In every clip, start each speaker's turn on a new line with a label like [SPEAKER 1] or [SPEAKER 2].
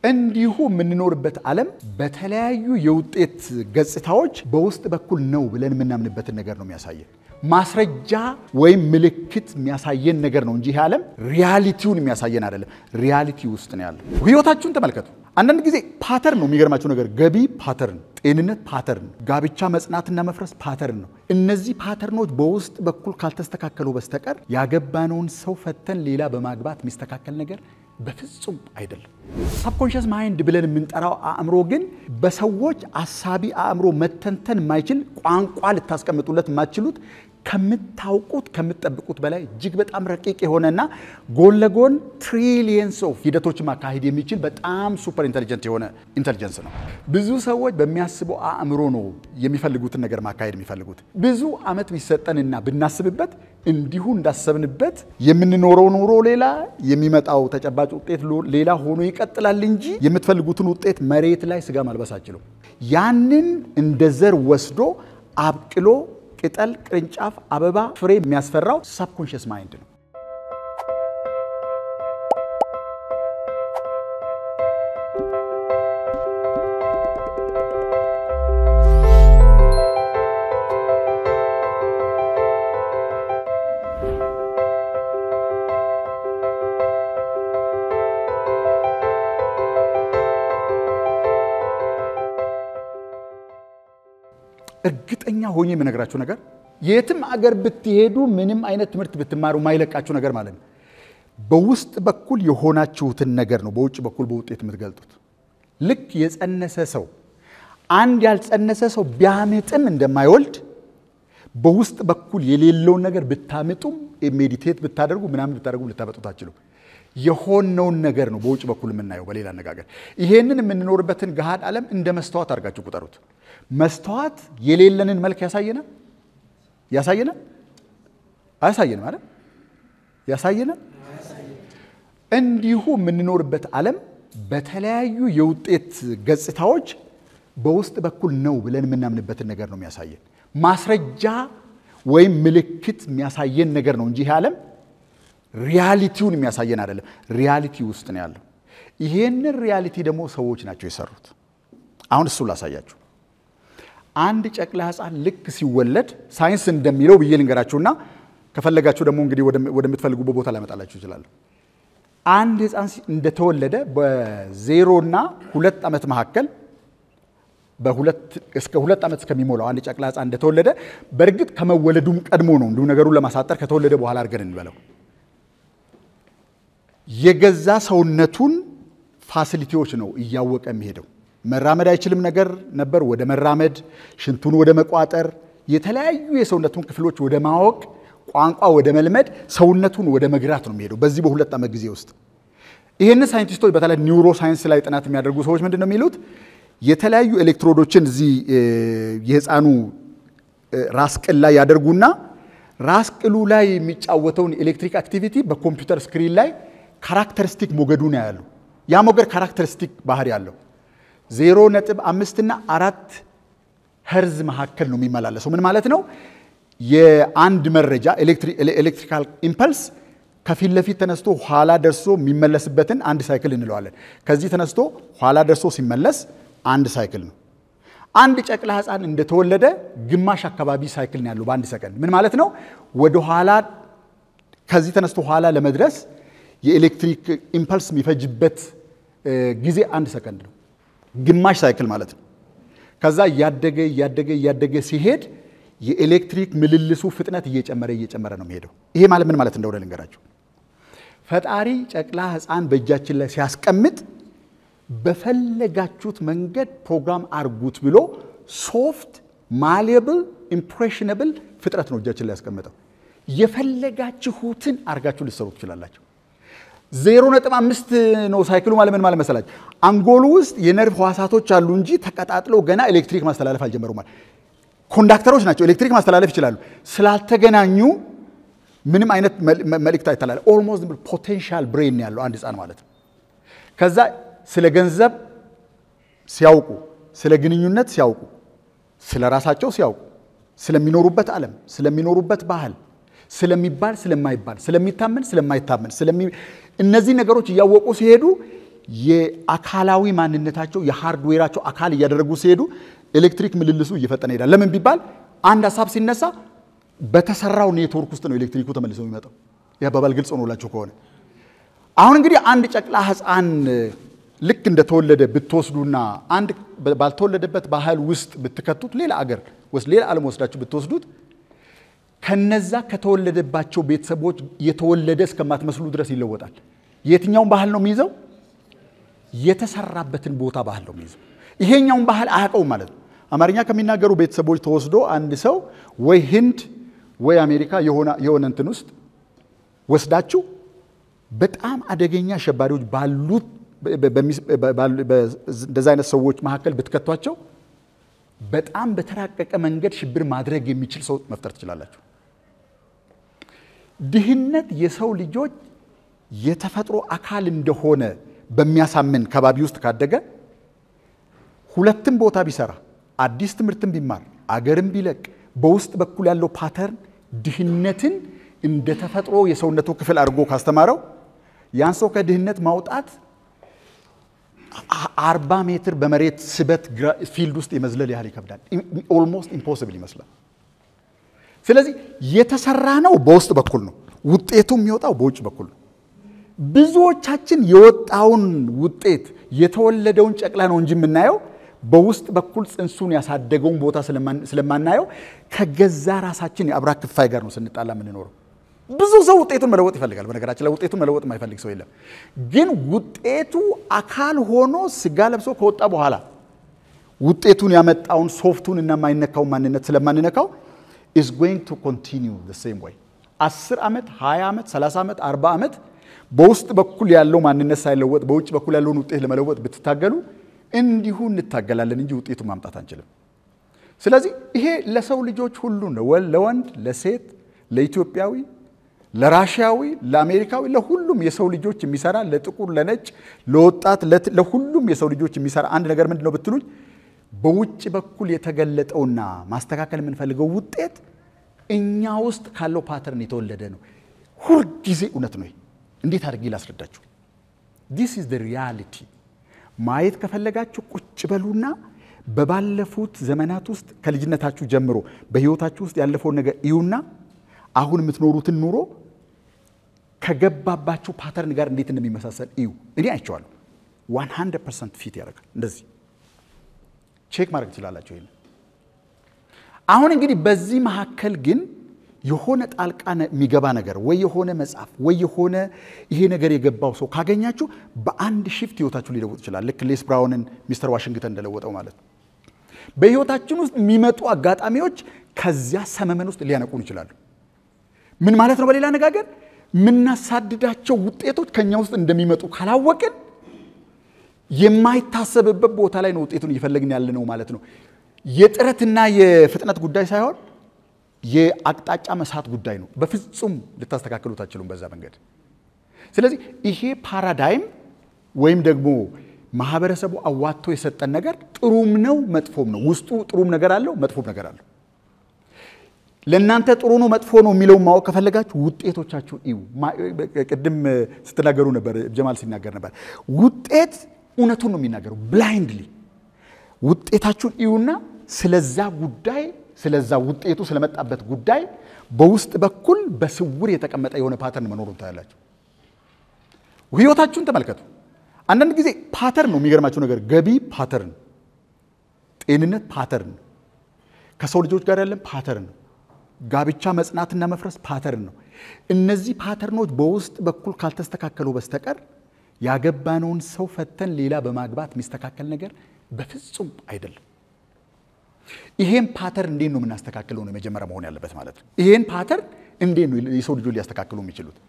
[SPEAKER 1] እንዲሁ የምንኖርበት ዓለም በተለያዩ የውጤት ገጽታዎች በውስጥ በኩል ነው ብለን የምናምንበትን ነገር ነው የሚያሳየን። ማስረጃ ወይም ምልክት የሚያሳየን ነገር ነው እንጂ ይህ ዓለም ሪያሊቲውን የሚያሳየን አይደለም። ሪያሊቲ ውስጥ ነው ያለው። ህይወታችሁን ተመልከቱ። አንዳንድ ጊዜ ፓተርን ነው የሚገርማችሁ ነገር፣ ገቢ ፓተርን፣ ጤንነት ፓተርን፣ ጋብቻ መጽናትና መፍረስ ፓተርን ነው። እነዚህ ፓተርኖች በውስጥ በኩል ካልተስተካከሉ በስተቀር ያገባነውን ሰው ፈተን ሌላ በማግባት የሚስተካከል ነገር በፍጹም አይደለም። ሳብኮንሽስ ማይንድ ብለን የምንጠራው አእምሮ ግን በሰዎች አሳቢ አእምሮ መተንተን የማይችል ቋንቋ ልታስቀምጡለት የማትችሉት ከምታውቁት ከምትጠብቁት በላይ እጅግ በጣም ረቂቅ የሆነና ጎን ለጎን ትሪሊየንስ ኦፍ ሂደቶችን ማካሄድ የሚችል በጣም ሱፐር ኢንቴሊጀንት የሆነ ኢንቴሊጀንስ ነው። ብዙ ሰዎች በሚያስበው አእምሮ ነው የሚፈልጉትን ነገር ማካሄድ የሚፈልጉት። ብዙ ዓመት ቢሰጠንና ብናስብበት እንዲሁ እንዳሰብንበት የምንኖረው ኑሮ ሌላ፣ የሚመጣው ተጨባጭ ውጤት ሌላ ሆኖ ይቀጥላል እንጂ የምትፈልጉትን ውጤት መሬት ላይ ስጋ ማልበስ አችሉም። ያንን እንደ ዘር ወስዶ አብቅሎ ቅጠል፣ ቅርንጫፍ፣ አበባ፣ ፍሬ የሚያስፈራው ሳብኮንሽስ ማይንድ ነው። እርግጠኛ ሆኜ የምነግራችሁ ነገር የትም አገር ብትሄዱ ምንም አይነት ትምህርት ብትማሩ ማይለቃችሁ ነገር ማለት ነው። በውስጥ በኩል የሆናችሁትን ነገር ነው በውጭ በኩል በውጤት የምትገልጡት። ልክ የጸነሰ ሰው አንድ ያልጸነሰ ሰው ቢያምጥም እንደማይወልድ በውስጥ በኩል የሌለውን ነገር ብታምጡም ሜዲቴት ብታደርጉ ምናምን ብታደርጉ ልታመጡት አትችሉም። የሆነውን ነገር ነው በውጭ በኩል የምናየው። በሌላ አነጋገር ይሄንን የምንኖርበትን ገሃድ ዓለም እንደ መስተዋት አድርጋችሁ ቁጠሩት። መስተዋት የሌለንን መልክ ያሳየናል ያሳየናል አያሳየንም ማለት ያሳየናል። እንዲሁ የምንኖርበት ዓለም በተለያዩ የውጤት ገጽታዎች በውስጥ በኩል ነው ብለን የምናምንበትን ነገር ነው የሚያሳየን። ማስረጃ ወይም ምልክት የሚያሳየን ነገር ነው እንጂ ይህ ዓለም ሪያሊቲውን የሚያሳየን አይደለም። ሪያሊቲ ውስጥ ነው ያለው። ይሄንን ሪያሊቲ ደግሞ ሰዎች ናቸው የሰሩት። አሁን እሱ ላሳያችሁ። አንድ ጨቅላ ሕፃን ልክ ሲወለድ ሳይንስ እንደሚለው ብዬ ልንገራችሁና ከፈለጋችሁ ደግሞ እንግዲህ ወደምትፈልጉበት ቦታ ላመጣላችሁ ይችላለሁ። አንድ ሕፃን እንደተወለደ በዜሮና ሁለት ዓመት መካከል እስከ ሁለት ዓመት እስከሚሞላው አንድ ጨቅላ ሕፃን እንደተወለደ በእርግጥ ከመወለዱም ቀድሞ ነው እንዲሁ ነገሩን ለማሳጠር ከተወለደ በኋላ አድርገን እንበለው የገዛ ሰውነቱን ፋሲሊቲዎች ነው እያወቀ የሚሄደው። መራመድ አይችልም ነገር ነበር፣ ወደ መራመድ፣ ሽንቱን ወደ መቋጠር፣ የተለያዩ የሰውነቱን ክፍሎች ወደ ማወቅ፣ ቋንቋ ወደ መልመድ፣ ሰውነቱን ወደ መግራት ነው የሚሄደው በዚህ በሁለት ዓመት ጊዜ ውስጥ። ይህንን ሳይንቲስቶች በተለይ ኒውሮ ሳይንስ ላይ ጥናት የሚያደርጉ ሰዎች ምንድን ነው የሚሉት? የተለያዩ ኤሌክትሮዶችን እዚህ የህፃኑ ራስ ቅል ላይ ያደርጉና ራስ ቅሉ ላይ የሚጫወተውን ኤሌክትሪክ አክቲቪቲ በኮምፒውተር ስክሪን ላይ ካራክተሪስቲክ ሞገዱን ያያሉ። ያ ሞገድ ካራክተሪስቲክ ባህሪ ያለው ዜሮ ነጥብ አምስትና አራት ኸርዝ መካከል ነው የሚመላለሰው። ምን ማለት ነው? የአንድ መረጃ ኤሌክትሪካል ኢምፐልስ ከፊት ለፊት ተነስቶ ኋላ ደርሶ የሚመለስበትን አንድ ሳይክል እንለዋለን። ከዚህ ተነስቶ ኋላ ደርሶ ሲመለስ አንድ ሳይክል ነው። አንድ ጨቅላ ሕፃን እንደተወለደ ግማሽ አካባቢ ሳይክል ነው ያለው በአንድ ሰከንድ። ምን ማለት ነው? ወደ ኋላ ከዚህ ተነስቶ ኋላ ለመድረስ የኤሌክትሪክ ኢምፐልስ የሚፈጅበት ጊዜ አንድ ሰከንድ ነው፣ ግማሽ ሳይክል ማለት ነው። ከዛ እያደገ እያደገ እያደገ ሲሄድ የኤሌክትሪክ ምልልሱ ፍጥነት እየጨመረ እየጨመረ ነው የሚሄደው። ይሄ ማለት ምን ማለት እንደሆነ ልንገራችሁ። ፈጣሪ ጨቅላ ሕፃን በእጃችን ላይ ሲያስቀምጥ በፈለጋችሁት መንገድ ፕሮግራም አርጉት ብሎ ሶፍት ማሌብል ኢምፕሬሽነብል ፍጥረት ነው እጃችን ላይ ያስቀመጠው። የፈለጋችሁትን አርጋችሁ ልትሰሩ ትችላላችሁ። ዜሮ ነጥብ አምስት ነው ሳይክሉ ማለት ምን ማለት መሰላችሁ? አንጎሉ ውስጥ የነርቭ ህዋሳቶች አሉ እንጂ ተቀጣጥለው ገና ኤሌክትሪክ ማስተላለፍ አልጀመሩም። ማለት ኮንዳክተሮች ናቸው፣ ኤሌክትሪክ ማስተላለፍ ይችላሉ። ስላልተገናኙ ምንም አይነት መልእክት አይተላለፍ። ኦልሞስት ፖቴንሻል ብሬን ያለው አንድ ህፃን ማለት ነው። ከዛ ስለ ገንዘብ ሲያውቁ፣ ስለ ግንኙነት ሲያውቁ፣ ስለ ራሳቸው ሲያውቁ፣ ስለሚኖሩበት ዓለም፣ ስለሚኖሩበት ባህል፣ ስለሚባል ስለማይባል፣ ስለሚታመን ስለማይታመን፣ እነዚህ ነገሮች እያወቁ ሲሄዱ የአካላዊ ማንነታቸው የሃርድዌራቸው አካል እያደረጉ ሲሄዱ ኤሌክትሪክ ምልልሱ እየፈጠነ ይሄዳል። ለምን ቢባል አንድ ሀሳብ ሲነሳ በተሰራው ኔትወርክ ውስጥ ነው ኤሌክትሪኩ ተመልሰው የሚመጣው። ይህ አባባል ግልጽ ሆኖላችሁ ከሆነ አሁን እንግዲህ አንድ ጨቅላ ሕፃን ልክ እንደተወለደ ብትወስዱና አንድ ባልተወለደበት ባህል ውስጥ ብትከቱት ሌላ አገር ወስድ ሌላ ዓለም ወስዳችሁ ብትወስዱት ከነዛ ከተወለደባቸው ቤተሰቦች የተወለደ እስከማትመስሉ ድረስ ይለወጣል። የትኛውን ባህል ነው የሚይዘው? የተሰራበትን ቦታ ባህል ነው የሚይዘው። ይሄኛውን ባህል አያውቀውም ማለት ነው። አማርኛ ከሚናገሩ ቤተሰቦች ተወስዶ አንድ ሰው ወይ ህንድ ወይ አሜሪካ የሆነ እንትን ውስጥ ወስዳችሁ በጣም አደገኛ አሸባሪዎች ባሉት እንደዚ አይነት ሰዎች መካከል ብትከቷቸው በጣም በተራቀቀ መንገድ ሽብር ማድረግ የሚችል ሰው መፍጠር ትችላላችሁ። ድህነት የሰው ልጆች የተፈጥሮ አካል እንደሆነ በሚያሳምን ከባቢ ውስጥ ካደገ ሁለትም ቦታ ቢሰራ አዲስ ትምህርትን ቢማር አገርን ቢለቅ በውስጥ በኩል ያለው ፓተርን ድህነትን እንደ ተፈጥሮ የሰውነቱ ክፍል አድርጎ ካስተማረው ያን ሰው ከድህነት ማውጣት አርባ ሜትር በመሬት ስበት ፊልድ ውስጥ የመዝለል ያህል ይከብዳል። ኦልሞስት ኢምፖስብል ይመስላል። ስለዚህ የተሰራ ነው በውስጥ በኩል ነው፣ ውጤቱ የሚወጣው በውጭ በኩል ነው። ብዙዎቻችን የወጣውን ውጤት የተወለደውን ጨቅላ ነው እንጂ የምናየው በውስጥ በኩል ጽንሱን ያሳደገውን ቦታ ስለማናየው ከገዛ ራሳችን የአብራክ ክፋይ ጋር ነው ስንጣላ የምንኖረው። ብዙ ሰው ውጤቱን መለወጥ ይፈልጋል። በነገራችን ላይ ውጤቱን መለወጥ የማይፈልግ ሰው የለም። ግን ውጤቱ አካል ሆኖ ስጋ ለብሶ ከወጣ በኋላ ውጤቱን ያመጣውን ሶፍቱን እና የማይነካውን ማንነት ስለማንነካው ኢዝ ጎይንግ ቱ ኮንቲኒው ዘ ሴም ወይ 10 ዓመት 20 ዓመት 30 ዓመት 40 ዓመት በውስጥ በኩል ያለው ማንነት ሳይለወጥ በውጭ በኩል ያለውን ውጤት ለመለወጥ ብትታገሉ እንዲሁ እንታገላለን እንጂ ውጤቱን ማምጣት አንችልም። ስለዚህ ይሄ ለሰው ልጆች ሁሉ ነው፣ ለወንድ፣ ለሴት፣ ለኢትዮጵያዊ፣ ለራሽያዊ፣ ለአሜሪካዊ፣ ለሁሉም የሰው ልጆች የሚሰራ ለጥቁር፣ ለነጭ፣ ለወጣት፣ ለሁሉም የሰው ልጆች የሚሰራ አንድ ነገር ምንድን ነው ብትሉኝ በውጭ በኩል የተገለጠውና ማስተካከል የምንፈልገው ውጤት እኛ ውስጥ ካለው ፓተርን የተወለደ ነው። ሁልጊዜ እውነት ነው። እንዴት አድርጌ ላስረዳችሁ? ዲስ ኢዝ ሪያሊቲ። ማየት ከፈለጋችሁ ቁጭ በሉና በባለፉት ዘመናት ውስጥ ከልጅነታችሁ ጀምሮ በሕይወታችሁ ውስጥ ያለፈውን ነገር እዩና አሁን የምትኖሩትን ኑሮ ከገባባችሁ ፓተርን ጋር እንዴት እንደሚመሳሰል እዩ። እኔ አይቼዋለሁ። 100 ፐርሰንት ፊት ያደርጋል። እንደዚህ ቼክ ማድረግ ትችላላችሁ። ይሄን አሁን እንግዲህ በዚህ መካከል ግን የሆነ ጣልቃ የሚገባ ነገር ወይ የሆነ መጽሐፍ ወይ የሆነ ይሄ ነገር የገባው ሰው ካገኛችሁ በአንድ ሽፍት ህይወታችሁ ሊለውጥ ይችላል። ልክ ሌስ ብራውንን ሚስተር ዋሽንግተን እንደለወጠው ማለት ነው። በህይወታችን ውስጥ የሚመጡ አጋጣሚዎች ከዚያ ሰመመን ውስጥ ሊያነቁን ይችላሉ። ምን ማለት ነው? በሌላ አነጋገር የምናሳድዳቸው ውጤቶች ከኛ ውስጥ እንደሚመጡ ካላወቅን የማይታሰብበት ቦታ ላይ ነው ውጤቱን እየፈለግን ያለ ነው ማለት ነው። የጥረትና የፍጥነት ጉዳይ ሳይሆን የአቅጣጫ መሳት ጉዳይ ነው። በፍጹም ልታስተካክሉት አትችሉም በዛ መንገድ። ስለዚህ ይሄ ፓራዳይም ወይም ደግሞ ማህበረሰቡ አዋጥቶ የሰጠን ነገር ጥሩም ነው መጥፎም ነው። ውስጡ ጥሩም ነገር አለው፣ መጥፎም ነገር አለው። ለእናንተ ጥሩ ነው መጥፎ ነው የሚለውን ማወቅ ከፈለጋችሁ ውጤቶቻችሁን እዩ። ቅድም ስትናገሩ ነበር፣ ጀማል ሲናገር ነበር። ውጤት እውነቱን ነው የሚናገረው። ብላይንድሊ ውጤታችሁን እዩና ስለዛ ጉዳይ ስለዛ ውጤቱ ስለመጣበት ጉዳይ በውስጥ በኩል በስውር የተቀመጠ የሆነ ፓተርን መኖሩን ታያላችሁ። ህይወታችሁን ተመልከቱ። አንዳንድ ጊዜ ፓተርን ነው የሚገርማችሁ ነገር፣ ገቢ ፓተርን፣ ጤንነት ፓተርን፣ ከሰው ልጆች ጋር ያለን ፓተርን፣ ጋብቻ መጽናትና መፍረስ ፓተርን ነው። እነዚህ ፓተርኖች በውስጥ በኩል ካልተስተካከሉ በስተቀር ያገባነውን ሰው ፈተን ሌላ በማግባት የሚስተካከል ነገር በፍጹም አይደለም። ይሄን ፓተርን እንዴት ነው የምናስተካክለው ነው የመጀመሪያ መሆን ያለበት ማለት ነው። ይሄን ፓተርን እንዴት ነው የሰው ልጆች ሊያስተካክሉ የሚችሉት?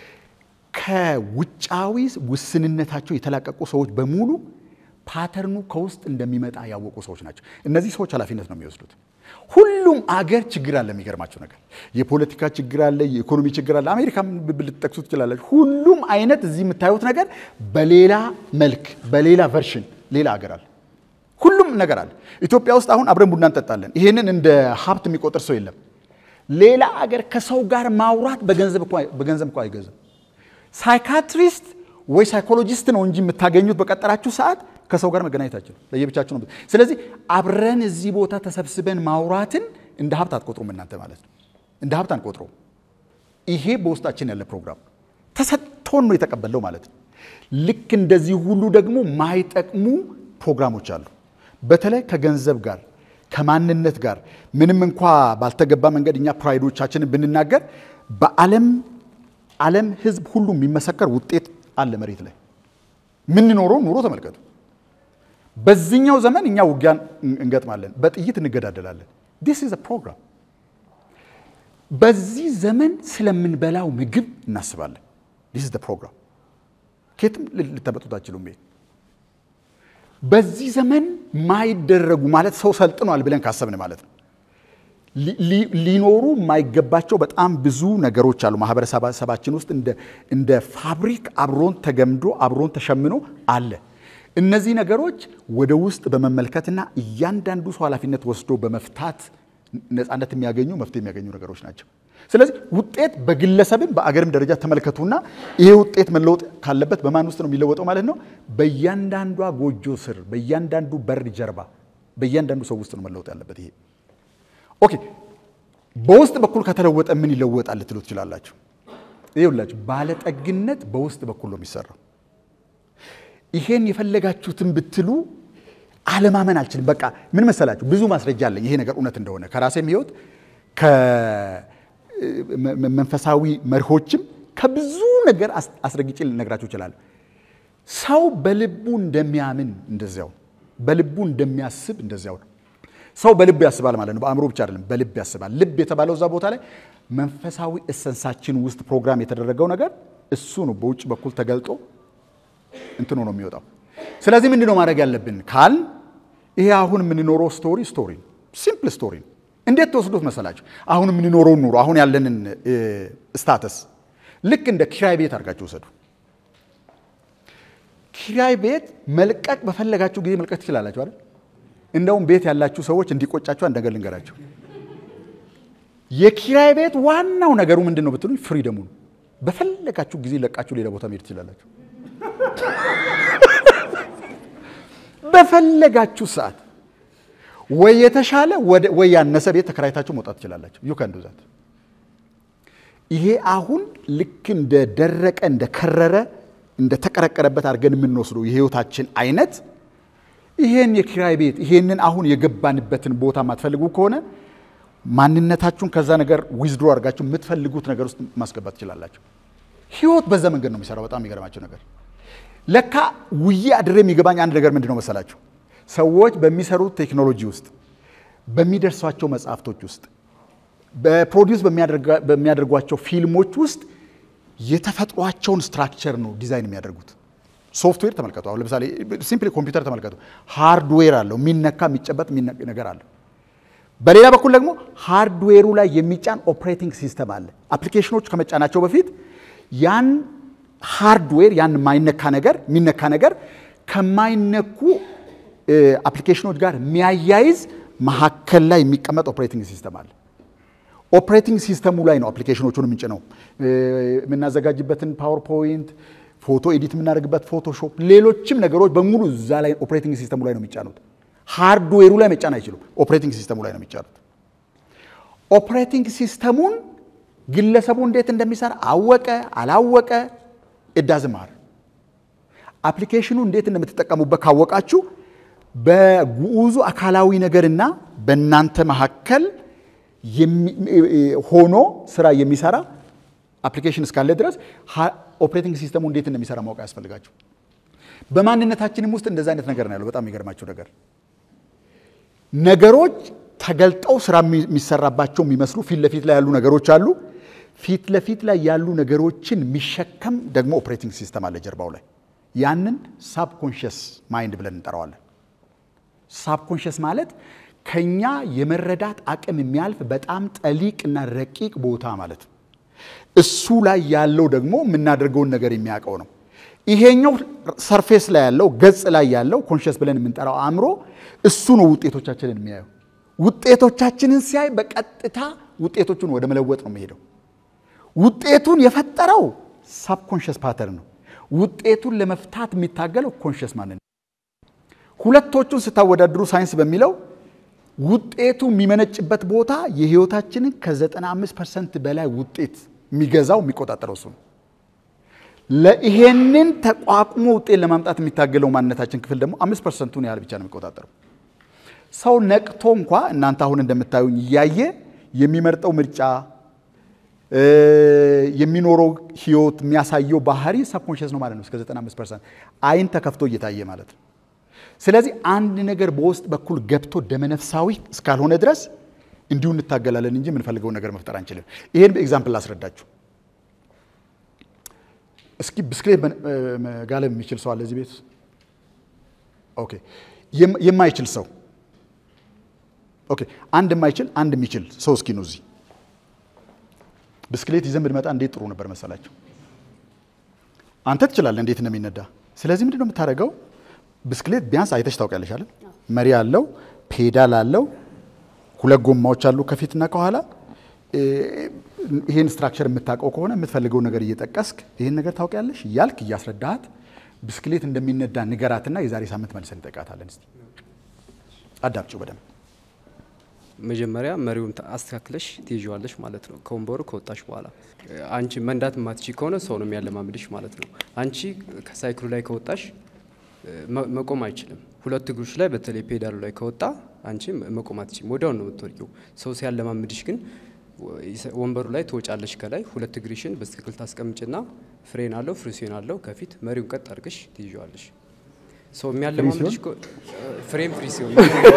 [SPEAKER 1] ከውጫዊ ውስንነታቸው የተላቀቁ ሰዎች በሙሉ ፓተርኑ ከውስጥ እንደሚመጣ ያወቁ ሰዎች ናቸው። እነዚህ ሰዎች ኃላፊነት ነው የሚወስዱት። ሁሉም አገር ችግር አለ። የሚገርማቸው ነገር የፖለቲካ ችግር አለ፣ የኢኮኖሚ ችግር አለ። አሜሪካም ልትጠቅሱ ትችላላችሁ። ሁሉም አይነት እዚህ የምታዩት ነገር በሌላ መልክ በሌላ ቨርሽን ሌላ አገር አለ። ሁሉም ነገር አለ። ኢትዮጵያ ውስጥ አሁን አብረን ቡና እንጠጣለን። ይሄንን እንደ ሀብት የሚቆጥር ሰው የለም። ሌላ አገር ከሰው ጋር ማውራት በገንዘብ እኮ አይገዛም። ሳይካትሪስት ወይ ሳይኮሎጂስት ነው እንጂ የምታገኙት በቀጠራችሁ ሰዓት ከሰው ጋር መገናኘታችን ለየብቻችሁ ነው። ስለዚህ አብረን እዚህ ቦታ ተሰብስበን ማውራትን እንደ ሀብት አትቆጥሩም እናንተ ማለት ነው። እንደ ሀብት አንቆጥረውም። ይሄ በውስጣችን ያለ ፕሮግራም ተሰጥቶን ነው የተቀበለው ማለት ነው። ልክ እንደዚህ ሁሉ ደግሞ ማይጠቅሙ ፕሮግራሞች አሉ። በተለይ ከገንዘብ ጋር ከማንነት ጋር ምንም እንኳ ባልተገባ መንገድ እኛ ፕራይዶቻችንን ብንናገር በዓለም ዓለም ሕዝብ ሁሉ የሚመሰከር ውጤት አለ መሬት ላይ የምንኖረው ኑሮ ተመልከቱ። በዚህኛው ዘመን እኛ ውጊያን እንገጥማለን፣ በጥይት እንገዳደላለን። ዲስ ኢዝ ፕሮግራም። በዚህ ዘመን ስለምንበላው ምግብ እናስባለን። ዲስ ኢዝ ፕሮግራም። ከየትም ልታመጡት አትችሉም። በዚህ ዘመን ማይደረጉ ማለት ሰው ሰልጥኗል ብለን ካሰብን ማለት ነው ሊኖሩ የማይገባቸው በጣም ብዙ ነገሮች አሉ። ማህበረሰባችን ውስጥ እንደ ፋብሪክ አብሮን ተገምዶ አብሮን ተሸምኖ አለ። እነዚህ ነገሮች ወደ ውስጥ በመመልከትና እያንዳንዱ ሰው ኃላፊነት ወስዶ በመፍታት ነፃነት የሚያገኙ መፍትሄ የሚያገኙ ነገሮች ናቸው። ስለዚህ ውጤት በግለሰብም በአገርም ደረጃ ተመልከቱና ይሄ ውጤት መለወጥ ካለበት በማን ውስጥ ነው የሚለወጠው ማለት ነው? በእያንዳንዷ ጎጆ ስር፣ በእያንዳንዱ በር ጀርባ፣ በእያንዳንዱ ሰው ውስጥ ነው መለወጥ ያለበት ይሄ ኦኬ በውስጥ በኩል ከተለወጠ ምን ይለወጣል ልትሉ ትችላላችሁ። ይኸውላችሁ ባለጠግነት በውስጥ በኩል ነው የሚሰራው። ይሄን የፈለጋችሁትን ብትሉ አለማመን አልችልም። በቃ ምን መሰላችሁ፣ ብዙ ማስረጃ አለኝ ይሄ ነገር እውነት እንደሆነ ከራሴም ሕይወት ከመንፈሳዊ መርሆችም ከብዙ ነገር አስረግጬ ልነግራችሁ እችላለሁ። ሰው በልቡ እንደሚያምን እንደዚያው፣ በልቡ እንደሚያስብ እንደዚያው ነው። ሰው በልብ ያስባል ማለት ነው። በአእምሮ ብቻ አይደለም፣ በልብ ያስባል። ልብ የተባለው እዛ ቦታ ላይ መንፈሳዊ እሰንሳችን ውስጥ ፕሮግራም የተደረገው ነገር እሱ ነው። በውጭ በኩል ተገልጦ እንትኑ ነው የሚወጣው። ስለዚህ ምንድን ነው ማድረግ ያለብን ካል ይሄ አሁን የምንኖረው ስቶሪ ስቶሪ ሲምፕል ስቶሪ እንዴት ተወስዶት መሰላችሁ? አሁን የምንኖረውን ኑሮ አሁን ያለንን ስታተስ ልክ እንደ ኪራይ ቤት አድርጋችሁ ውሰዱ። ኪራይ ቤት መልቀቅ በፈለጋችሁ ጊዜ መልቀቅ ትችላላችሁ አይደል? እንደውም ቤት ያላችሁ ሰዎች እንዲቆጫችሁ አንድ ነገር ልንገራችሁ። የኪራይ ቤት ዋናው ነገሩ ምንድን ነው ብትሉኝ፣ ፍሪደሙ ነው። በፈለጋችሁ ጊዜ ለቃችሁ ሌላ ቦታ መሄድ ትችላላችሁ። በፈለጋችሁ ሰዓት ወይ የተሻለ ወይ ያነሰ ቤት ተከራይታችሁ መውጣት ትችላላችሁ። ዩ ካን ዱ ዛት። ይሄ አሁን ልክ እንደ ደረቀ እንደ ከረረ እንደ ተቀረቀረበት አድርገን የምንወስደው የህይወታችን አይነት ይሄን የኪራይ ቤት ይሄንን አሁን የገባንበትን ቦታ የማትፈልጉ ከሆነ ማንነታችሁን ከዛ ነገር ዊዝድሮ አድርጋችሁ የምትፈልጉት ነገር ውስጥ ማስገባት ትችላላችሁ። ህይወት በዛ መንገድ ነው የሚሰራው። በጣም የሚገርማቸው ነገር ለካ ውዬ አድሬ የሚገባኝ አንድ ነገር ምንድን ነው መሰላችሁ? ሰዎች በሚሰሩት ቴክኖሎጂ ውስጥ በሚደርሷቸው መጽሐፍቶች ውስጥ በፕሮዲውስ በሚያደርጓቸው ፊልሞች ውስጥ የተፈጥሯቸውን ስትራክቸር ነው ዲዛይን የሚያደርጉት። ሶፍትዌር ተመልከቱ። አሁን ለምሳሌ ሲምፕሊ ኮምፒውተር ተመልከቱ። ሃርድዌር አለው፣ የሚነካ የሚጨበጥ ነገር አለ። በሌላ በኩል ደግሞ ሃርድዌሩ ላይ የሚጫን ኦፕሬቲንግ ሲስተም አለ። አፕሊኬሽኖች ከመጫናቸው በፊት ያን ሃርድዌር ያን የማይነካ ነገር የሚነካ ነገር ከማይነኩ አፕሊኬሽኖች ጋር የሚያያይዝ መሀከል ላይ የሚቀመጥ ኦፕሬቲንግ ሲስተም አለ። ኦፕሬቲንግ ሲስተሙ ላይ ነው አፕሊኬሽኖቹን የምንጭነው። የምናዘጋጅበትን ፓወርፖይንት፣ ፎቶ ኤዲት የምናደርግበት ፎቶሾፕ፣ ሌሎችም ነገሮች በሙሉ እዛ ላይ ኦፕሬቲንግ ሲስተሙ ላይ ነው የሚጫኑት። ሃርድዌሩ ላይ መጫን አይችሉም። ኦፕሬቲንግ ሲስተሙ ላይ ነው የሚጫኑት። ኦፕሬቲንግ ሲስተሙን ግለሰቡ እንዴት እንደሚሰራ አወቀ አላወቀ እዳዝማር አፕሊኬሽኑ እንዴት እንደምትጠቀሙበት ካወቃችሁ በጉዑዙ አካላዊ ነገርና በእናንተ መካከል ሆኖ ስራ የሚሰራ አፕሊኬሽን እስካለ ድረስ ኦፕሬቲንግ ሲስተሙ እንዴት እንደሚሰራ ማወቅ ያስፈልጋችሁ። በማንነታችንም ውስጥ እንደዚ አይነት ነገር ነው ያለው። በጣም የሚገርማችሁ ነገር ነገሮች ተገልጠው ስራ የሚሰራባቸው የሚመስሉ ፊት ለፊት ላይ ያሉ ነገሮች አሉ። ፊት ለፊት ላይ ያሉ ነገሮችን የሚሸከም ደግሞ ኦፕሬቲንግ ሲስተም አለ ጀርባው ላይ። ያንን ሳብኮንሽስ ማይንድ ብለን እንጠራዋለን። ሳብኮንሽስ ማለት ከኛ የመረዳት አቅም የሚያልፍ በጣም ጠሊቅ እና ረቂቅ ቦታ ማለት ነው። እሱ ላይ ያለው ደግሞ የምናደርገውን ነገር የሚያውቀው ነው። ይሄኛው ሰርፌስ ላይ ያለው ገጽ ላይ ያለው ኮንሽስ ብለን የምንጠራው አእምሮ እሱ ነው ውጤቶቻችንን የሚያየው። ውጤቶቻችንን ሲያይ በቀጥታ ውጤቶቹን ወደ መለወጥ ነው የሚሄደው። ውጤቱን የፈጠረው ሳብኮንሽስ ፓተርን ነው። ውጤቱን ለመፍታት የሚታገለው ኮንሽስ ማንነት ነው። ሁለቶቹን ስታወዳድሩ ሳይንስ በሚለው ውጤቱ የሚመነጭበት ቦታ የህይወታችንን ከ95 ፐርሰንት በላይ ውጤት የሚገዛው የሚቆጣጠረው እሱ ነው። ለይሄንን ተቋቁሞ ውጤት ለማምጣት የሚታገለው ማንነታችን ክፍል ደግሞ አምስት ፐርሰንቱን ያህል ብቻ ነው የሚቆጣጠረው። ሰው ነቅቶ እንኳ እናንተ አሁን እንደምታዩኝ እያየ የሚመርጠው ምርጫ የሚኖረው ህይወት የሚያሳየው ባህሪ ሰብኮንሽስ ነው ማለት ነው። እስከ 95 ፐርሰንት አይን ተከፍቶ እየታየ ማለት ነው። ስለዚህ አንድ ነገር በውስጥ በኩል ገብቶ ደመነፍሳዊ እስካልሆነ ድረስ እንዲሁ እንታገላለን እንጂ የምንፈልገውን ነገር መፍጠር አንችልም። ይሄን በኤግዛምፕል ላስረዳችሁ። እስኪ ብስክሌት መጋለብ የሚችል ሰው አለ እዚህ ቤት? ኦኬ። የማይችል ሰው ኦኬ። አንድ የማይችል አንድ የሚችል ሰው እስኪ ነው እዚህ ብስክሌት ይዘን ብንመጣ እንዴት ጥሩ ነበር መሰላቸው። አንተ ትችላለህ እንዴት ነው የሚነዳ። ስለዚህ ምንድን ነው የምታደርገው? ብስክሌት ቢያንስ አይተሽ ታውቂያለሽ አይደል? መሪ አለው፣ ፔዳል አለው፣ ሁለት ጎማዎች አሉ ከፊትና ከኋላ። ይሄን ስትራክቸር የምታውቀው ከሆነ የምትፈልገው ነገር እየጠቀስክ ይሄን ነገር ታውቂያለሽ እያልክ እያስረዳሃት ብስክሌት እንደሚነዳ ንገራትና የዛሬ ሳምንት መልሰን እንጠይቃታለን። እስቲ አዳምጪው በደንብ
[SPEAKER 2] መጀመሪያ መሪውን አስተካክለሽ ትይዣዋለሽ ማለት ነው። ከወንበሩ ከወጣሽ በኋላ አንቺ መንዳት ማትቺ ከሆነ ሰው ነው የሚያለማምድሽ ማለት ነው። አንቺ ከሳይክሉ ላይ ከወጣሽ መቆም አይችልም። ሁለት እግሮች ላይ በተለይ ፔዳሉ ላይ ከወጣ አንቺ መቆም አትችልም፣ ወዲያው ነው የምትወድቂው። ሰው ሲያለማምድሽ ግን ወንበሩ ላይ ትወጫለሽ። ከላይ ሁለት እግርሽን በትክክል ታስቀምጭና ፍሬን አለው ፍሪሲዮን አለው ከፊት መሪውን ቀጥ አድርገሽ ትይዣዋለሽ። ሰው የሚያለማምድሽ ፍሬም ፍሪሲዮን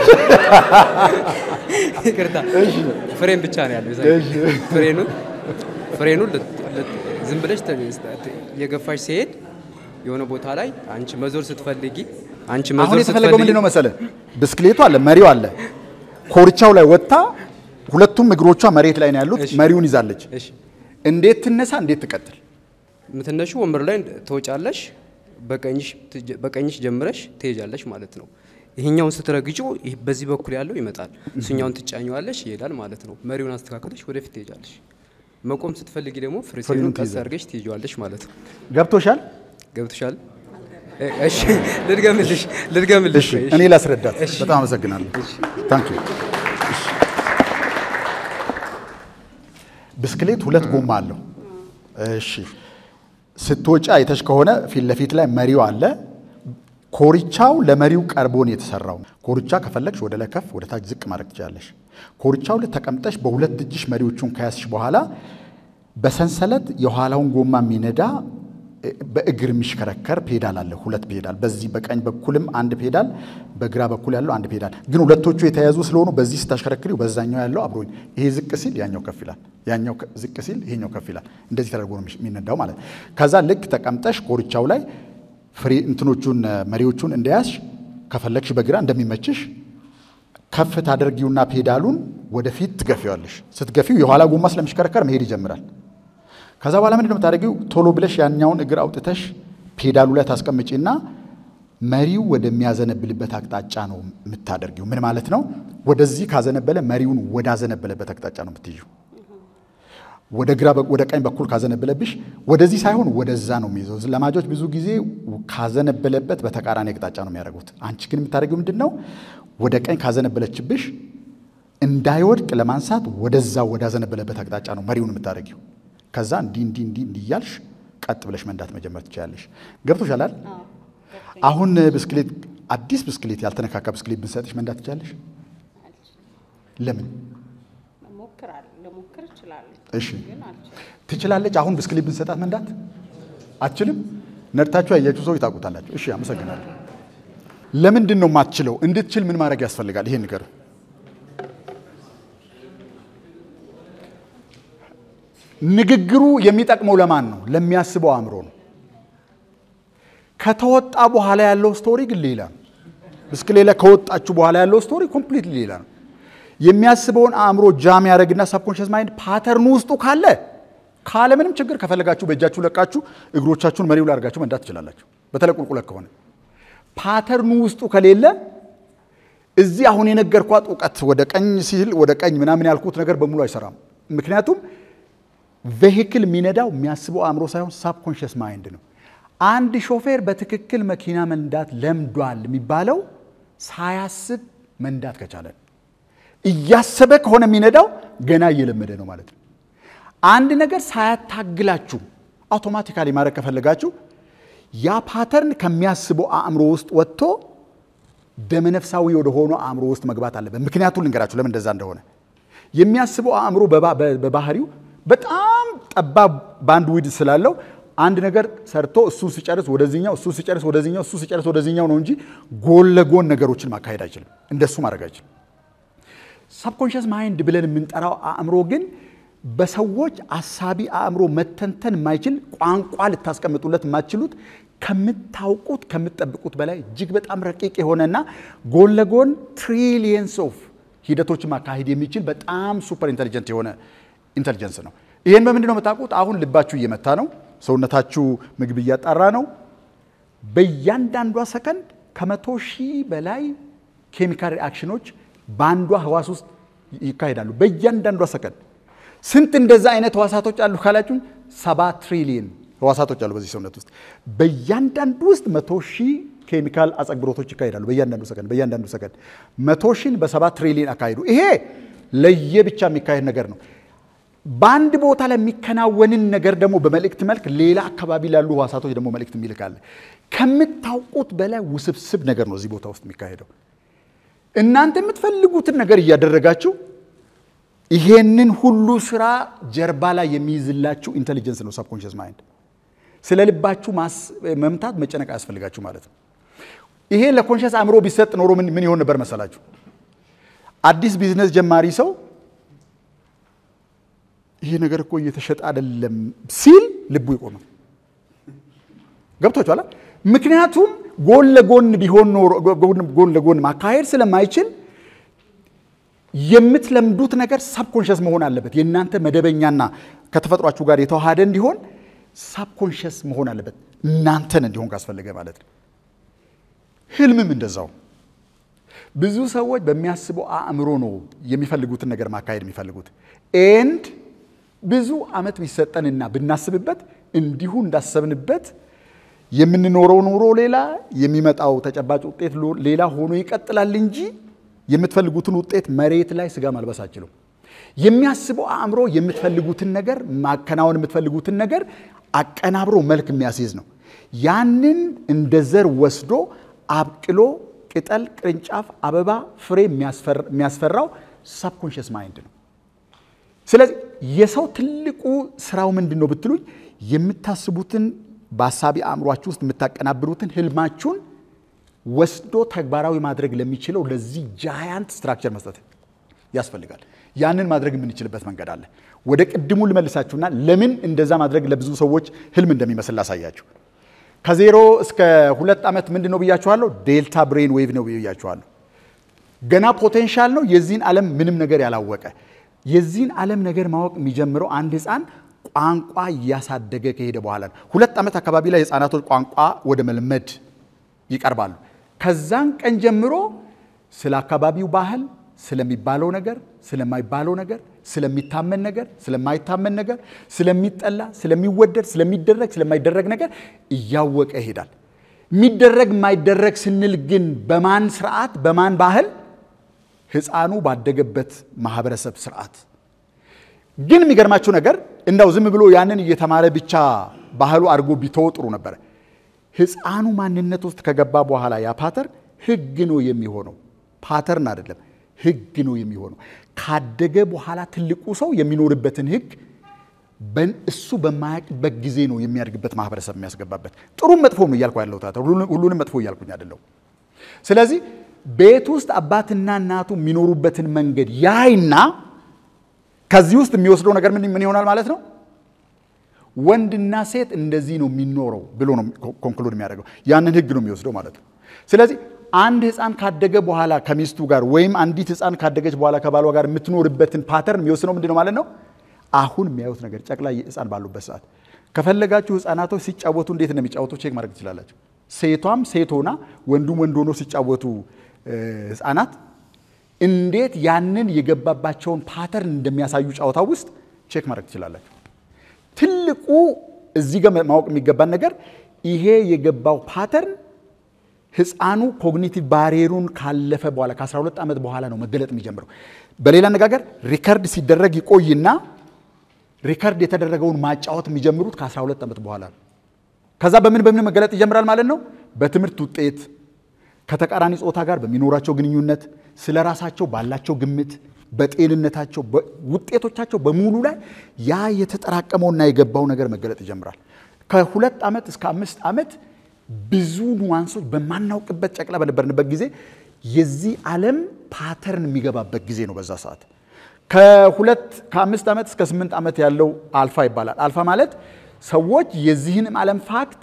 [SPEAKER 2] ይቅርታ ፍሬም ብቻ ነው ያለው። ፍሬኑን ፍሬኑን ዝም ብለሽ የገፋሽ ሲሄድ የሆነ ቦታ ላይ አንቺ መዞር ስትፈልጊ አንቺ
[SPEAKER 1] አሁን
[SPEAKER 2] መዞር
[SPEAKER 1] የተፈለገው ምንድን
[SPEAKER 2] ስትፈልጊ
[SPEAKER 1] ነው መሰለ? ብስክሌቱ አለ፣ መሪው አለ። ኮርቻው ላይ ወጥታ ሁለቱም እግሮቿ መሬት ላይ ነው ያሉት።
[SPEAKER 2] እሺ።
[SPEAKER 1] መሪውን ይዛለች።
[SPEAKER 2] እሺ
[SPEAKER 1] እንዴት ትነሳ? እንዴት ትቀጥል?
[SPEAKER 2] ምትነሹ ወንበር ላይ ትወጫለሽ፣ በቀኝሽ ትጀ- በቀኝሽ ጀምረሽ ትሄጃለሽ ማለት ነው። ይሄኛውን ስትረግጪው ይህ በዚህ በኩል ያለው ይመጣል፣ እሱኛውን ትጫኘዋለሽ፣ ይሄዳል ማለት ነው። መሪውን አስተካክለሽ ወደፊት ትሄጃለሽ። መቆም ስትፈልጊ ደግሞ ፍሪሲዮኑን
[SPEAKER 1] ፍሬኑን
[SPEAKER 2] ቀስ
[SPEAKER 1] ትይዛለሽ።
[SPEAKER 2] አድርገሽ ትይዣዋለሽ ማለት ነው።
[SPEAKER 1] ገብቶሻል?
[SPEAKER 2] ገብቶሻል? እ- እሺ ልድገምልሽ ልድገምልሽ።
[SPEAKER 1] እሺ፣
[SPEAKER 2] ወይ?
[SPEAKER 1] እኔ ላስረዳት።
[SPEAKER 2] እሺ።
[SPEAKER 1] በጣም አመሰግናለሁ። ታንክ ዩ። ብስክሌት ሁለት ጎማ አለው። እሺ፣ ስትወጪ አይተሽ ከሆነ ፊት ለፊት ላይ መሪው አለ። ኮርቻው ለመሪው ቀርቦ ነው የተሰራው። ኮርቻ ከፈለግሽ ወደ ላይ ከፍ ወደ ታች ዝቅ ማድረግ ትችላለሽ። ኮርቻው ላይ ተቀምጠሽ በሁለት እጅሽ መሪዎቹን ከያዝሽ በኋላ በሰንሰለት የኋላውን ጎማ የሚነዳ እ፣ በእግር የሚሽከረከር ፔዳል አለ። ሁለት ፔዳል፣ በዚህ በቀኝ በኩልም አንድ ፔዳል፣ በግራ በኩል ያለው አንድ ፔዳል። ግን ሁለቶቹ የተያያዙ ስለሆኑ በዚህ ስታሽከረክሪው በዛኛው ያለው አብሮ ይሄ ዝቅ ሲል ያኛው ከፍ ይላል፣ ያኛው ከ- ዝቅ ሲል ይሄኛው ከፍ ይላል። እንደዚህ ተደርጎ ነው የሚሽ- የሚነዳው ማለት ነው። ከዛ ልክ ተቀምጠሽ ኮርቻው ላይ ፍሬ እንትኖቹን እ፣ መሪዎቹን እንደያዝሽ ከፈለግሽ በግራ እንደሚመችሽ ከፍ ታደርጊውና ፔዳሉን ወደፊት ትገፊዋለሽ። ስትገፊው የኋላ ጎማ ስለሚሽከረከር መሄድ ይጀምራል። ከዛ በኋላ ምንድን ነው የምታደርጊው? ቶሎ ብለሽ ያኛውን እግር አውጥተሽ ፔዳሉ ላይ ታስቀምጪና መሪው ወደሚያዘነብልበት አቅጣጫ ነው የምታደርጊው። ምን ማለት ነው? ወደዚህ ካዘነበለ መሪውን ወዳዘነበለበት አቅጣጫ ነው የምትይዥው። ወደ ግራ በ- ወደ ቀኝ በኩል ካዘነበለብሽ ወደዚህ ሳይሆን ወደዛ ነው የሚይዘው። ለማጆች ብዙ ጊዜ ካዘነበለበት በተቃራኒ አቅጣጫ ነው የሚያደርጉት። አንቺ ግን የምታደርጊው ምንድን ነው? ወደ ቀኝ ካዘነበለችብሽ እንዳይወድቅ ለማንሳት ወደዛ ወዳዘነበለበት አቅጣጫ ነው መሪውን የምታደርጊው። ከዛ እንዲህ እንዲህ እንዲህ እንዲህ እያልሽ ቀጥ ብለሽ መንዳት መጀመር ትችላለሽ። ገብቶሻል አይደል? አሁን ብስክሌት አዲስ ብስክሌት ያልተነካካ ብስክሌት ብንሰጥሽ መንዳት ትችላለሽ? ለምን?
[SPEAKER 3] ሞክራለሁ ልሞክር እችላለሁ
[SPEAKER 1] እሺ
[SPEAKER 3] ግን አልችልም።
[SPEAKER 1] ትችላለች። አሁን ብስክሌት ብንሰጣት መንዳት አትችልም። ነድታችሁ ያያችሁ ሰው ይታውቁታላችሁ። እሺ አመሰግናለሁ። ለምንድን ነው የማትችለው? እንድትችል ምን ማድረግ ያስፈልጋል? ይሄን ንገር። ንግግሩ የሚጠቅመው ለማን ነው? ለሚያስበው አእምሮ ነው። ከተወጣ በኋላ ያለው ስቶሪ ግን ሌላ ነው። ብስክሌት ላይ ከወጣችሁ በኋላ ያለው ስቶሪ ኮምፕሊት ሌላ ነው። የሚያስበውን አእምሮ ጃም ያደረግና ሳብኮንሽስ ማይንድ ፓተርኑ ውስጡ ካለ ካለ ምንም ችግር ከፈለጋችሁ በእጃችሁ ለቃችሁ እግሮቻችሁን መሪው ላይ አድርጋችሁ መንዳት ትችላላችሁ። በተለይ ቁልቁለት ከሆነ ፓተርኑ ውስጡ ከሌለ እዚህ አሁን የነገርኳት እውቀት ወደ ቀኝ ሲል ወደ ቀኝ ምናምን ያልኩት ነገር በሙሉ አይሰራም። ምክንያቱም ቬሂክል የሚነዳው የሚያስበው አእምሮ ሳይሆን ሳብኮንሽስ ማይንድ ነው። አንድ ሾፌር በትክክል መኪና መንዳት ለምዷል የሚባለው ሳያስብ መንዳት ከቻለ ነው። እያሰበ ከሆነ የሚነዳው ገና እየለመደ ነው ማለት ነው። አንድ ነገር ሳያታግላችሁ አውቶማቲካሊ ማድረግ ከፈለጋችሁ ያ ፓተርን ከሚያስበው አእምሮ ውስጥ ወጥቶ ደመነፍሳዊ ወደ ሆኖ አእምሮ ውስጥ መግባት አለበት። ምክንያቱን ልንገራችሁ ለምን እንደዛ እንደሆነ። የሚያስበው አእምሮ በባ- በ- በባህሪው በጣም ጠባብ ባንድ ዊድ ስላለው አንድ ነገር ሰርቶ እሱን ሲጨርስ ወደዚህኛው፣ እሱን ሲጨርስ ወደዚህኛው፣ እሱን ሲጨርስ ወደዚህኛው ነው እንጂ ጎን ለጎን ነገሮችን ማካሄድ አይችልም። እንደሱ ማድረግ አይችልም። ሳብኮንሽስ ማይንድ ብለን የምንጠራው አእምሮ ግን በሰዎች አሳቢ አእምሮ መተንተን የማይችል ቋንቋ ልታስቀምጡለት የማትችሉት ከምታውቁት ከምትጠብቁት በላይ እጅግ በጣም ረቂቅ የሆነና ጎን ለጎን ትሪሊየንስ ኦፍ ሂደቶችን ማካሄድ የሚችል በጣም ሱፐር ኢንቴሊጀንት የሆነ ኢንቴሊጀንስ ነው። ይህን በምንድን ነው የምታውቁት? አሁን ልባችሁ እየመታ ነው፣ ሰውነታችሁ ምግብ እያጣራ ነው። በእያንዳንዷ ሰከንድ ከመቶ ሺህ በላይ ኬሚካል ሪአክሽኖች በአንዷ ህዋስ ውስጥ ይካሄዳሉ። በእያንዳንዷ ሰከንድ ስንት እንደዛ አይነት ህዋሳቶች አሉ ካላችሁን፣ ሰባ ትሪሊየን ህዋሳቶች አሉ በዚህ ሰውነት ውስጥ። በእያንዳንዱ ውስጥ መቶ ሺህ ኬሚካል አጸግብሮቶች ይካሄዳሉ። በእያንዳንዱ ሰከንድ በእያንዳንዱ ሰከንድ መቶ ሺህን በሰባ ትሪሊየን አካሄዱ። ይሄ ለየብቻ የሚካሄድ ነገር ነው። በአንድ ቦታ ላይ የሚከናወንን ነገር ደግሞ በመልእክት መልክ ሌላ አካባቢ ላሉ ህዋሳቶች ደግሞ መልእክት የሚልካለ ከምታውቁት በላይ ውስብስብ ነገር ነው እዚህ ቦታ ውስጥ የሚካሄደው። እናንተ የምትፈልጉትን ነገር እያደረጋችሁ ይሄንን ሁሉ ስራ ጀርባ ላይ የሚይዝላችሁ ኢንቴሊጀንስ ነው ሳብኮንሽስ ማይንድ። ስለ ልባችሁ መምታት መጨነቅ አያስፈልጋችሁ ማለት ነው። ይሄ ለኮንሽስ አእምሮ ቢሰጥ ኖሮ ምን ምን ይሆን ነበር መሰላችሁ? አዲስ ቢዝነስ ጀማሪ ሰው ይሄ ነገር እኮ እየተሸጠ አይደለም ሲል ልቡ ይቆማል። ገብቷችኋል? ምክንያቱም ጎን ለጎን ቢሆን ኖሮ ጎን ለጎን ማካሄድ ስለማይችል የምትለምዱት ነገር ሳብኮንሽስ መሆን አለበት። የእናንተ መደበኛና ከተፈጥሯችሁ ጋር የተዋሃደ እንዲሆን ሳብኮንሽስ መሆን አለበት። እናንተን እንዲሆን ካስፈለገ ማለት ነው። ህልምም እንደዛው። ብዙ ሰዎች በሚያስበው አእምሮ ነው የሚፈልጉትን ነገር ማካሄድ የሚፈልጉት ኤንድ ብዙ ዓመት ቢሰጠንና ብናስብበት እንዲሁ እንዳሰብንበት የምንኖረው ኑሮ ሌላ የሚመጣው ተጨባጭ ውጤት ሌላ ሆኖ ይቀጥላል እንጂ የምትፈልጉትን ውጤት መሬት ላይ ስጋ ማልበስ አችሉም። የሚያስበው አእምሮ የምትፈልጉትን ነገር ማከናወን የምትፈልጉትን ነገር አቀናብሮ መልክ የሚያስይዝ ነው። ያንን እንደ ዘር ወስዶ አብቅሎ ቅጠል፣ ቅርንጫፍ፣ አበባ፣ ፍሬ የሚያስፈራው ሳብኮንሽስ ማይንድ ነው። ስለዚህ የሰው ትልቁ ስራው ምንድን ነው ብትሉኝ የምታስቡትን በሀሳቢ አእምሯችሁ ውስጥ የምታቀናብሩትን ህልማችሁን ወስዶ ተግባራዊ ማድረግ ለሚችለው ለዚህ ጃያንት ስትራክቸር መስጠት ያስፈልጋል። ያንን ማድረግ የምንችልበት መንገድ አለ። ወደ ቅድሙ ልመልሳችሁና ለምን እንደዛ ማድረግ ለብዙ ሰዎች ህልም እንደሚመስል ላሳያችሁ። ከዜሮ እስከ ሁለት ዓመት ምንድን ነው ብያችኋለሁ? ዴልታ ብሬን ዌቭ ነው ብያችኋለሁ። ገና ፖቴንሻል ነው። የዚህን ዓለም ምንም ነገር ያላወቀ የዚህን ዓለም ነገር ማወቅ የሚጀምረው አንድ ህፃን ቋንቋ እያሳደገ ከሄደ በኋላ ነው። ሁለት ዓመት አካባቢ ላይ ህፃናቶች ቋንቋ ወደ መልመድ ይቀርባሉ። ከዛን ቀን ጀምሮ ስለ አካባቢው ባህል፣ ስለሚባለው ነገር፣ ስለማይባለው ነገር፣ ስለሚታመን ነገር፣ ስለማይታመን ነገር፣ ስለሚጠላ፣ ስለሚወደድ፣ ስለሚደረግ፣ ስለማይደረግ ነገር እያወቀ ይሄዳል። የሚደረግ የማይደረግ ስንል ግን በማን ስርዓት፣ በማን ባህል? ህፃኑ ባደገበት ማህበረሰብ ስርዓት። ግን የሚገርማችሁ ነገር እንዳው ዝም ብሎ ያንን እየተማረ ብቻ ባህሉ አድርጎ ቢተው ጥሩ ነበረ። ህፃኑ ማንነት ውስጥ ከገባ በኋላ ያ ፓተርን ህግ ነው የሚሆነው። ፓተርን አይደለም፣ ህግ ነው የሚሆነው። ካደገ በኋላ ትልቁ ሰው የሚኖርበትን ህግ እሱ በማያውቅበት ጊዜ ነው የሚያድግበት ማህበረሰብ የሚያስገባበት። ጥሩም መጥፎም ነው እያልኩ ያለው ሁሉንም መጥፎ እያልኩኝ አይደለሁም። ስለዚህ ቤት ውስጥ አባትና እናቱ የሚኖሩበትን መንገድ ያይና ከዚህ ውስጥ የሚወስደው ነገር ምን ምን ይሆናል ማለት ነው? ወንድና ሴት እንደዚህ ነው የሚኖረው ብሎ ነው ኮንክሉድ የሚያደርገው። ያንን ህግ ነው የሚወስደው ማለት ነው። ስለዚህ አንድ ህፃን ካደገ በኋላ ከሚስቱ ጋር ወይም አንዲት ህፃን ካደገች በኋላ ከባሏ ጋር የምትኖርበትን ፓተርን የሚወስነው ምንድን ነው ማለት ነው? አሁን የሚያዩት ነገር ጨቅላ ህፃን ባሉበት ሰዓት ከፈለጋችሁ ህፃናቶች ሲጫወቱ እንዴት እንደሚጫወቱ ቼክ ማድረግ ትችላላችሁ። ሴቷም ሴት ሆና ወንዱም ወንድ ሆኖ ሲጫወቱ ህፃናት እንዴት ያንን የገባባቸውን ፓተርን እንደሚያሳዩ ጨዋታ ውስጥ ቼክ ማድረግ ትችላላችሁ። ትልቁ እዚህ ጋር ማወቅ የሚገባን ነገር ይሄ የገባው ፓተርን ህፃኑ ኮግኒቲቭ ባሪየሩን ካለፈ በኋላ ከ12 ዓመት በኋላ ነው መገለጥ የሚጀምረው። በሌላ አነጋገር ሪከርድ ሲደረግ ይቆይና ሪከርድ የተደረገውን ማጫወት የሚጀምሩት ከ12 ዓመት በኋላ ነው። ከዛ በምን በምን መገለጥ ይጀምራል ማለት ነው? በትምህርት ውጤት፣ ከተቃራኒ ጾታ ጋር በሚኖራቸው ግንኙነት፣ ስለ ራሳቸው ባላቸው ግምት፣ በጤንነታቸው፣ ውጤቶቻቸው በሙሉ ላይ ያ የተጠራቀመውና የገባው ነገር መገለጥ ይጀምራል። ከሁለት ዓመት እስከ አምስት ዓመት ብዙ ኑዋንሶች በማናውቅበት ጨቅላ በነበርንበት ጊዜ የዚህ ዓለም ፓተርን የሚገባበት ጊዜ ነው። በዛ ሰዓት ከሁለት ከአምስት ዓመት እስከ ስምንት ዓመት ያለው አልፋ ይባላል። አልፋ ማለት ሰዎች የዚህንም ዓለም ፋክት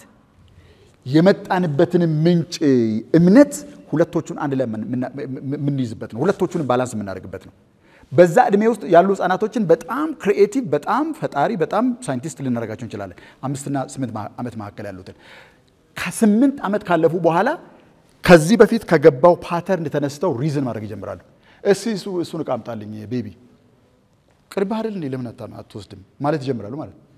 [SPEAKER 1] የመጣንበትን ምንጭ እምነት ሁለቶቹን አንድ ላይ የምንይዝበት ነው። ሁለቶቹን ባላንስ የምናደርግበት ነው። በዛ ዕድሜ ውስጥ ያሉ ህጻናቶችን በጣም ክሪኤቲቭ፣ በጣም ፈጣሪ፣ በጣም ሳይንቲስት ልናደርጋቸው እንችላለን። አምስትና ስምንት ዓመት መካከል ያሉትን ከስምንት ዓመት ካለፉ በኋላ ከዚህ በፊት ከገባው ፓተርን ተነስተው ሪዝን ማድረግ ይጀምራሉ። እስኪ እሱን እቃ አምጣልኝ ቤቢ፣ ቅርብ አይደል እንዴ ለምን አትወስድም ማለት ይጀምራሉ ማለት ነው።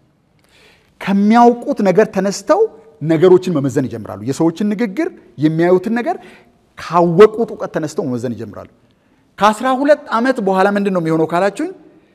[SPEAKER 1] ከሚያውቁት ነገር ተነስተው ነገሮችን መመዘን ይጀምራሉ። የሰዎችን ንግግር፣ የሚያዩትን ነገር ካወቁት እውቀት ተነስተው መመዘን ይጀምራሉ። ከአስራ ሁለት ዓመት በኋላ ምንድን ነው የሚሆነው ካላችሁኝ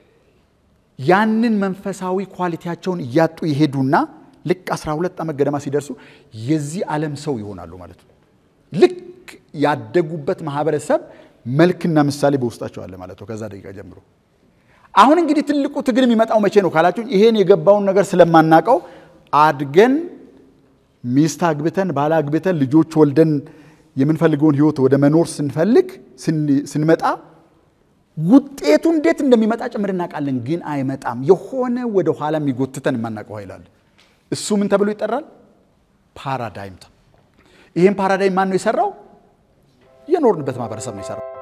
[SPEAKER 1] ያንን መንፈሳዊ ኳሊቲያቸውን እያጡ ይሄዱና ልክ 12 ዓመት ገደማ ሲደርሱ የዚህ ዓለም ሰው ይሆናሉ ማለት ነው። ልክ ያደጉበት ማህበረሰብ መልክና ምሳሌ በውስጣቸው አለ ማለት ነው። ከዛ ደቂቃ ጀምሮ አሁን እንግዲህ ትልቁ ትግል የሚመጣው መቼ ነው ካላችሁኝ ይሄን የገባውን ነገር ስለማናቀው አድገን ሚስት አግብተን ባል አግብተን ልጆች ወልደን የምንፈልገውን ህይወት ወደ መኖር ስንፈልግ ስንመጣ ውጤቱ እንዴት እንደሚመጣ ጭምር እናውቃለን፣ ግን አይመጣም። የሆነ ወደ ኋላ የሚጎትተን የማናውቀው ኃይል አለ። እሱ ምን ተብሎ ይጠራል? ፓራዳይም። ይህም ፓራዳይም ማን ነው የሰራው? የኖርንበት ማህበረሰብ ነው የሰራው።